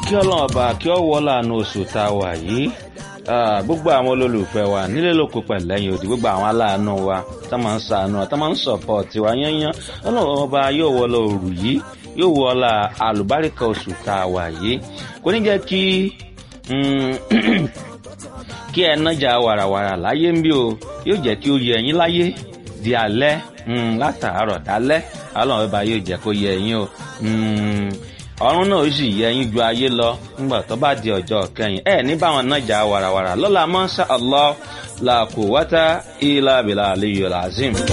kí ọlọ́run ọba kí ọ wọ láàánú oṣù tá a wà yìí gbogbo àwọn olólùfẹ́ wa nílé lóko pẹ̀lẹ́yìn òdì gbogbo àwọn aláàánú wa tá máa ń sàánú tá máa ń sọ̀pọ̀tì wa yányán ọlọ́run ọba yóò wọ lọ òrù yìí yóò wọ la àlùbáríkà oṣù tá a wà yìí kò ní jẹ́ kí kí ẹ nájà wàràwàrà láyé ń bí o yóò jẹ́ kí ó yẹ ẹ̀yin láyé di alẹ́ látàárọ̀ dálẹ́ ọlọ́run ọba yóò jẹ́ kó yẹ ẹ̀yin o ọ̀run náà ó sì yẹ ẹ̀yin ju ayé lọ nígbà tó bá di ọjọ́ kẹyìn ẹ ní báwọn nájà wàràwàrà lọ́la mọ́ṣá Allah la quwwata illa billahi aliyyil azim.